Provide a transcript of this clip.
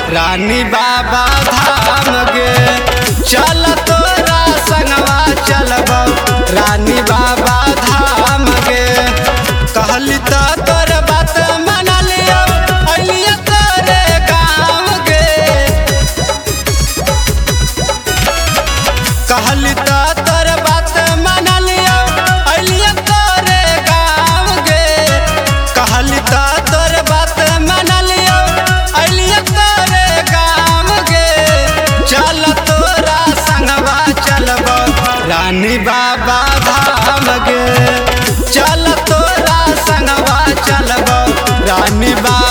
रानी बाबा धाम गे चल तोरा संगवा चलब रानी बाबा धाम गे कहली त तोर बात मन लियो अलिया तोरे गाँव गे कहली त तोर बात मन लियो अलिया तोरे गाँव गे कहली त तोर बात मन लियो अलिया तोरे गाँव गे चल तोरा संगवा चलब रानी बाबा धाम गे चल तोरा संगवा चलब रानी बाबा